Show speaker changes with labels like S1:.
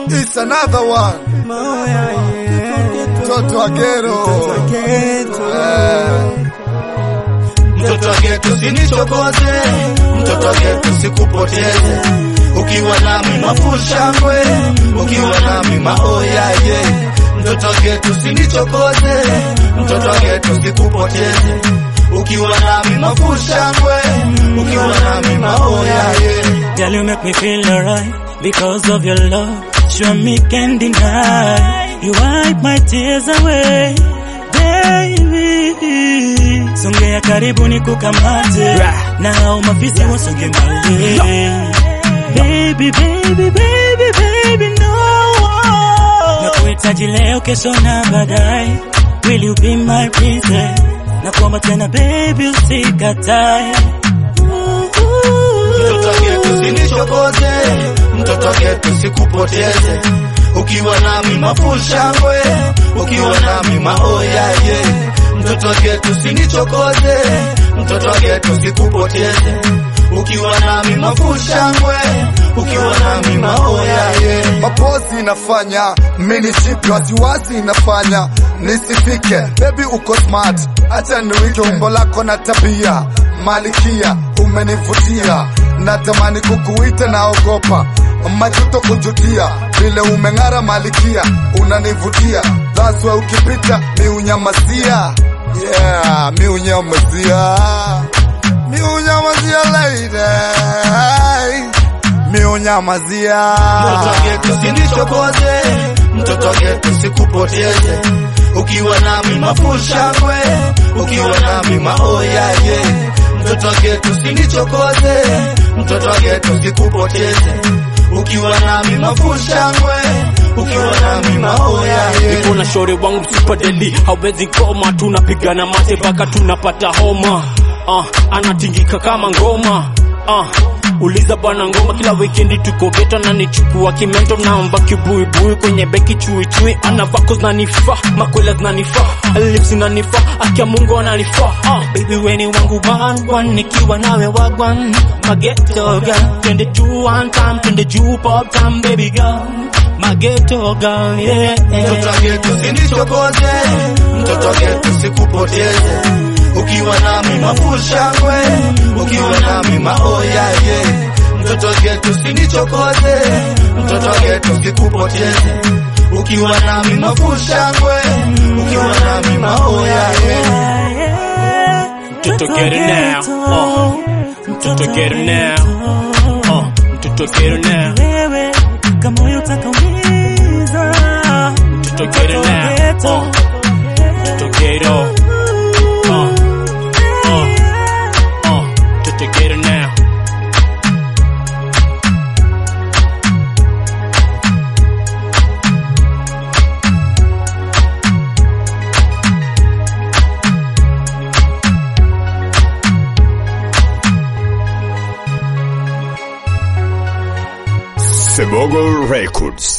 S1: It's another one. Mtoto wa gero. Eh.
S2: Mtoto wa geto sinichokoze, mtoto wa geto sikupoteze. Ukiwa nami mafushangwe, ukiwa nami maoyaye. Mtoto wa geto sinichokoze, mtoto wa geto sikupoteze. Ukiwa nami mafushangwe, ukiwa nami maoyaye.
S3: Girl, you make me feel alright because of your love. Sure me can deny. You wipe my tears away, baby. Songea karibu ni kukamate na hao mafisi wasonge mbali. Baby, baby, baby, baby, no. Nakuhitaji leo, kesho na baadaye. Will you be my princess? Nakuomba tena baby, usikatae.
S2: Mtoto wa geto sinichokoze, mtoto wa geto sikupoteze. Ukiwa nami mafushangwe, ukiwa nami maoyaye. Mtoto wa geto sinichokoze, mtoto wa geto sikupoteze. Ukiwa nami mafushangwe, ukiwa nami maoyaye.
S1: Mapozi inafanya mini ship wasiwasi inafanya nisifike. Baby uko smart, acha niwike umbo lako na tabia. Malikia umenivutia, natamani kukuita, naogopa majuto kujutia. Vile umeng'ara malikia, unanivutia. That's why ukipita mi unyamazia, yeah, mi unyamazia, mi unyamazia lady, mi unyamazia.
S2: Mtoto wa geto sinichokoze, mtoto wa geto sikupoteze. Ukiwa nami mafushangwe, ukiwa nami maoyaye. Mtoto wa geto sinichokoze, mtoto wa geto sikupoteze. Ukiwa nami mafushangwe, ukiwa nami maoyaye.
S4: niko na shore wangu msipadeli hawezi koma tunapigana mate mpaka tunapata homa uh, anatingika kama ngoma uh, uliza bwana ngoma kila wikendi tuko geto na nichukua kimento namba kibuibui kwenye beki chuichui anavako zinanifaa makwela zinanifaa lips zinanifaa akia mungu ananifaa uh, baby weni wangu wagwan nikiwa nawe wagwan mageto girl twende juu one time twende juu pop time baby girl mageto girl yeah,
S2: Mtoto wa geto sinichokoze, mtoto wa geto sikupoteze. Ukiwa nami mafushangwe, ukiwa nami maoyaye. Mtoto wa geto sinichokoze, mtoto wa geto sikupoteze. Ukiwa nami mafushangwe, ukiwa nami maoyaye.
S4: Mtoto get it now. Uh. Mtoto get it now. Uh. Mtoto get it now.
S3: Wewe kama moyo utakaumiza.
S4: Mtoto get it now. Uh. Mtoto get it all. Uh. Uh. Uh. Mtoto get it now.
S5: Sebogo Records.